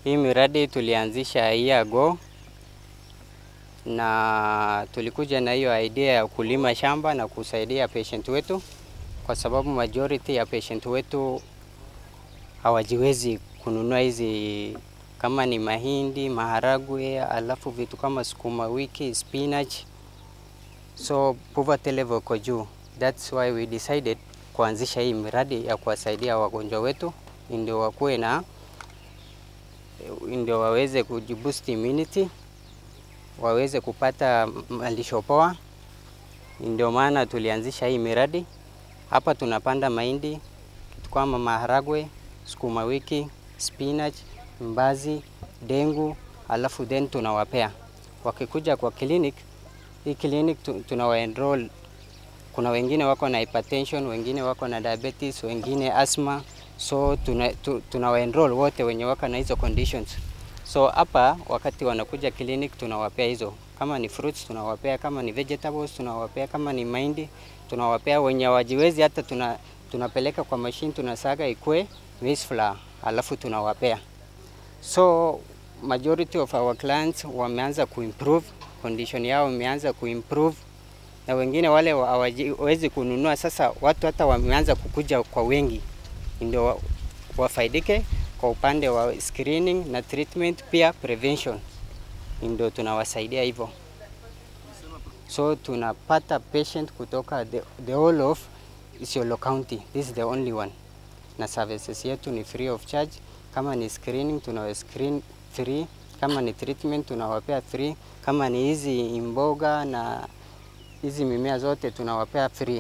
Hii miradi tulianzisha a year ago na tulikuja na hiyo idea ya kulima shamba na kusaidia patient wetu, kwa sababu majority ya patient wetu hawajiwezi kununua hizi kama ni mahindi, maharagwe, alafu vitu kama sukuma wiki, spinach, so poverty level iko juu. That's why we decided kuanzisha hii miradi ya kuwasaidia wagonjwa wetu ndio wakuwe na ndio waweze kujiboost immunity, waweze kupata malisho poa. Ndio maana tulianzisha hii miradi. Hapa tunapanda mahindi, kitu kama maharagwe, sukuma wiki, spinach, mbazi, dengu, alafu then tunawapea. Wakikuja kwa clinic, hii clinic tu- tunawa enroll. Kuna wengine wako na hypertension, wengine wako na diabetes, wengine asthma, so tuna, tu, tunawa enroll wote wenye wako na hizo conditions. So hapa wakati wanakuja clinic tunawapea hizo, kama ni fruits tunawapea, kama ni vegetables tunawapea, kama ni mahindi tunawapea. Wenye hawajiwezi hata tuna, tunapeleka kwa machine tunasaga ikue maize flour, alafu tunawapea. So majority of our clients wameanza kuimprove condition yao imeanza kuimprove, na wengine wale wa- hawawezi kununua, sasa watu hata wameanza kukuja kwa wengi, ndio wa- wafaidike kwa upande wa screening na treatment, pia prevention, ndio tunawasaidia hivyo. So tunapata patient kutoka the, the whole of Isiolo County. This is the only one, na services yetu ni free of charge. Kama ni screening tunawa screen free, kama ni treatment tunawapea free, kama ni hizi mboga na hizi mimea zote tunawapea free.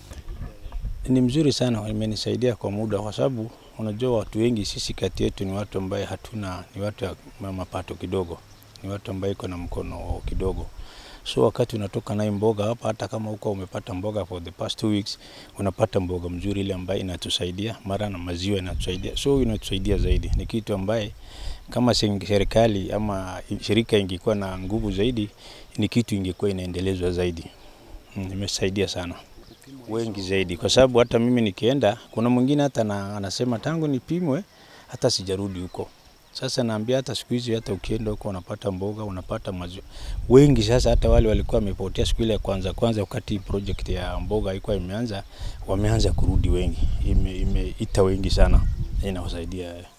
Ni mzuri sana, imenisaidia kwa muda, kwa sababu unajua watu wengi sisi kati yetu ni watu ambaye hatuna, ni watu ya ma- mapato kidogo, ni watu ambaye iko na mkono kidogo. So wakati unatoka naye mboga hapa, hata kama huko umepata mboga for the past two weeks, unapata mboga mzuri ile ambaye inatusaidia, mara na maziwa inatusaidia, so inatusaidia zaidi. Ni kitu ambaye kama sing- serikali ama shirika ingekuwa na nguvu zaidi, ni kitu ingekuwa inaendelezwa zaidi. Mm, Imesaidia sana wengi zaidi, kwa sababu hata mimi nikienda, kuna mwingine hata na, anasema tangu nipimwe hata sijarudi huko. Sasa naambia hata siku hizi hata ukienda huko unapata mboga, unapata maziwa. Wengi sasa hata wale walikuwa wamepotea siku ile ya kwanza kwanza, wakati project ya mboga ilikuwa imeanza, wameanza kurudi wengi, imeita ime imeita wengi sana, inawasaidia